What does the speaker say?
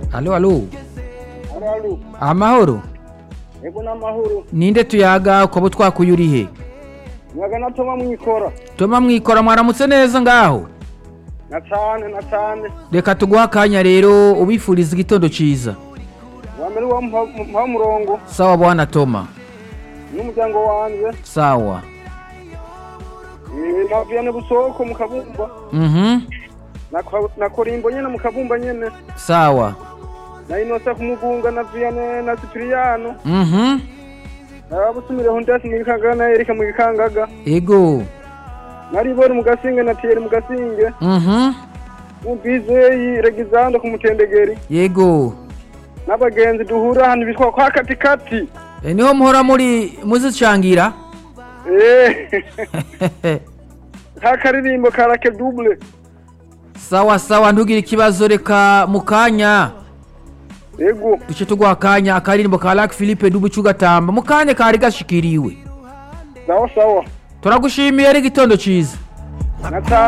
alo alo Araru. amahoro Ego n'amahoro. ninde tuyaga ukaba twakuye uri he Mwaga natoma mwikora. toma mwikora mwaramutse neza ngaho Na cane na cane. reka tuguha akanya rero ubifuriza igitondo ciza Wa mbere wa mpa murongo sawa bwana toma n'umuryango wanje. sawa Eh navyane busoko mu kabumba. mhm Na kwa- na korimbo nyene mu kabumba nyene. sawa Na inosa kumugunga na Vianney na Cipriano. mhm Abusumire Hondas mu gikangaga na Erika mu gikangaga. ego Nari bori mu gasinge na Thierry mu gasinge. mhm Mu Bizeye Regizando ku mutendegeri. yego N'abagenzi duhura hano bitwa kwa katikati. e, niho muhora muri muzicangira Eh. ka karirimbo karake double sawa sawa ntugire ikibazo reka mu kanya ego duce tuguha akanya akaririmbo ka Lac Philippe dubuce ugatamba mu kanya kari gashikiriwe sawa sawa turagushimiye ari igitondo ciza nata